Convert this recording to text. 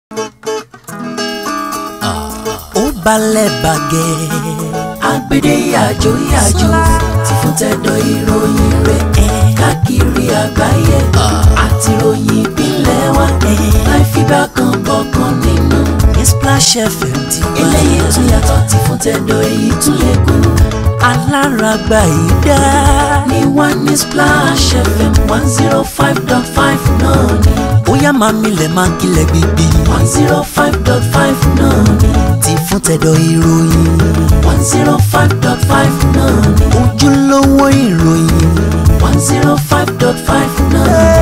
ó balẹ̀ bàgẹ́. agbede yàjò yàjò ti fún tẹ̀dọ̀ ìròyìn rẹ̀ káàkiri àgbáyé àti ìròyìn ìpínlẹ̀ wa láì fi bá kan bọ̀kan nínú. ní Splash FM ti wá. eléyìí tún yàtọ̀ ti fún tẹ̀dọ̀ èyí tún lè kún. aláràgbà yìí dá. ní one ní Splash FM one zero five dot five náà ni. bóyá máa milẹ̀ máa kílẹ̀ gbígbí. one zero five dot five náà ni. ti fún tẹ̀dọ̀ ìròyìn. one zero five dot five náà ni. ojúlówó ìròyìn. one zero five dot five náà ni.